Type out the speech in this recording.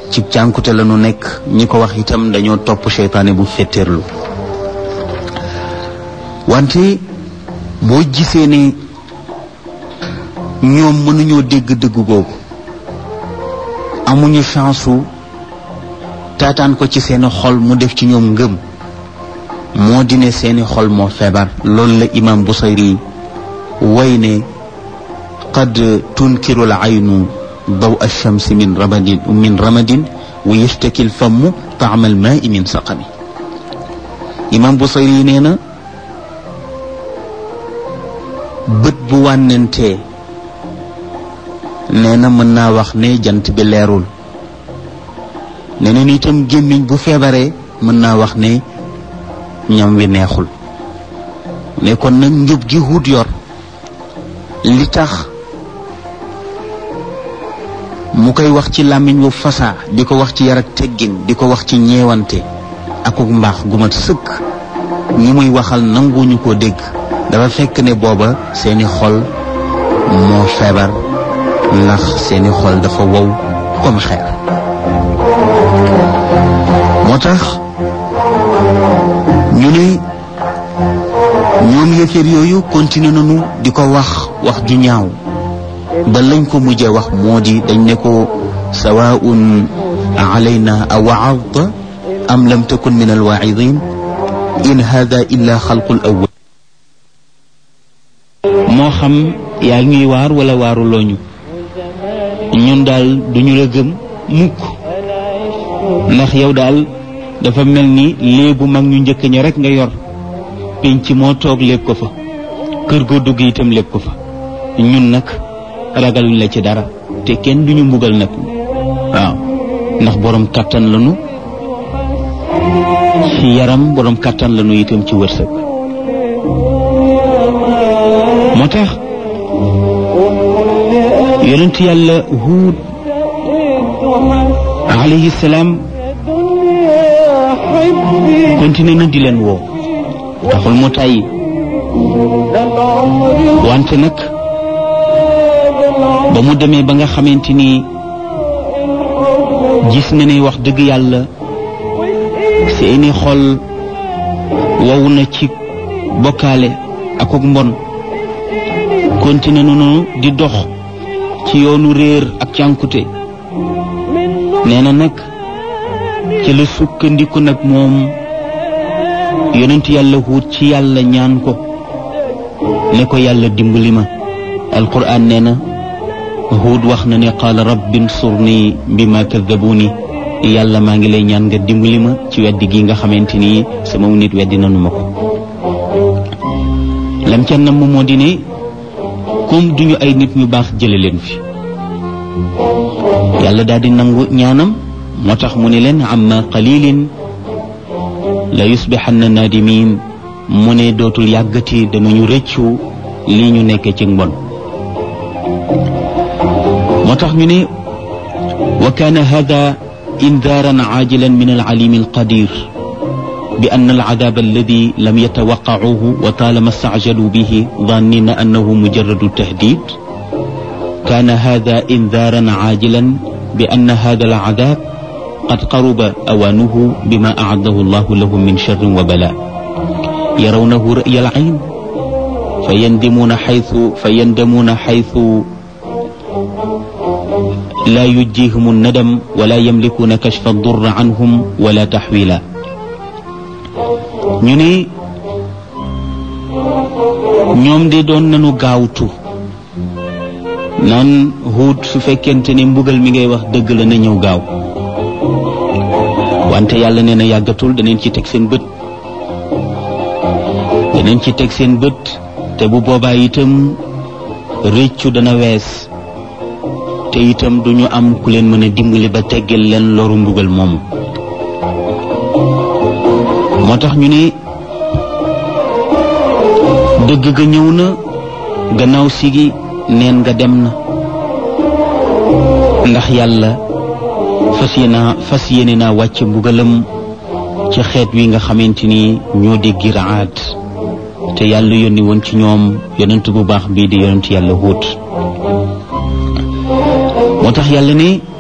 ci cànkute la nu nekk ñi ko wax itam dañoo topp seytaane bu fetteerlu wante boo gisee ne ñoom mënuñoo dégg dëgg googu amuñu chance su taataan ko ci seeni xol mu def ci ñoom ngëm moo di ne seeni xol moo feebar loolu la imam Busayri way ne qad tunkiru al aynu daw alchamsi min ramadin min ramadin wa yashtaki l famu taama al maai min saqami imam Busayri nee na bët bu wànnentee nee na mën naa wax ne jant bi leerul nee na itam gémmiñ bu feebaree mën naa wax ne ñam wi neexul ne kon nag njub gi wut yor li tax mu koy wax ci làmmiñ wu fasaa di ko wax ci yar ak teggin di ko wax ci ñeewante akuk mbaax gu mat sëkk ñi muy waxal nanguñu ko dégg dafa fekk ne booba seeni xol moo feebar ndax seeni xol dafa wow comme xeer moo tax ñu ne ñoom yëfër yooyu continué nañu di ko wax wax ju ñaaw ba lañ ko mujjee wax moo di dañ ne ko sawaun alayna a waadta am lam takun min alwaidin in hada illa xalqul awwal moo xam yaa ngi waar wala waaruloo ñu ñun daal duñu la gëm mukk ndax yow daal dafa mel ni léebu mag ñu njëkk ña rek nga yor penc moo toog lépp ko fa kër goo dugg itam lépp ko fa ñun nag ragaluñ la ci dara te kenn duñu mbugal nag waaw ndax borom kàttan lañu ci yaram borom kàttan lañu itam ci wërsëg moo tax yonent yàlla huud alayhi salaam continué na di leen woo taxul mu tàyyi wante nag ba mu demee ba nga xamante ni gis na ne wax dëgg yàlla seeni xol wow na ci bokkaale ak ak mbon continué nañu di dox ci yoonu réer ak cànkute nee na nag ci la sukkandiku nag moom yonent yàlla huut ci yàlla ñaan ko ne ko yàlla dimbali ma alquran nee na huut wax na ne qaala rabbi nsurni bima kaddabuuni yàlla maa ngi lay ñaan nga dimbali ma ci weddi gi nga xamante ni sama nit weddi nanu ma ko lam ca nam moo di ne comme duñu ay nit ñu baax jële leen fi yàlla daal di nangu ñaanam moo tax mu ne leen amma qalilin la yusbixanna naadimin mu ne dootul yàggati danañu rëccu lii ñu nekk ci mbon moo tax ñu ne wa kaana hada indaaran caajilan min alcalimi alqadir bi anna alcadaab alladi lam yatawaqqacuuhu wa taalama stacjaluu bihi dannina annahu mujaradu tahdid kaana hada indaaran caajilan bi anna hada alcadaab قد قرب أوانه بما أعده الله لهم من شر وبلاء يرونه رأي العين فيندمون حيث فيندمون حيث لا يجيهم الندم ولا يملكون كشف الضر عنهم ولا تحويلا ñu ne ñoom de doon nañu gaawtu naan huut su fekkente ne mbugal mi ngay wax dëgg la na ñëw gaaw wante yàlla nee na yàggatul daneen ci teg seen bët daneen ci teg seen bët te bu boobaa itam rëccu dana wees te itam duñu am ku leen mën a dimbali ba teggal leen loru mbugal moomu moo tax ñu ne dëgg ga ñëw na gannaaw sigi neen nga dem na ndax yàlla fas yéena fas yéene naa wàcc mbugalam ci xeet wi nga xamante ni ñoo di giraat te yàlla yónni woon ci ñoom yonent bu baax bii di yonent yàlla Huud moo tax yàlla ne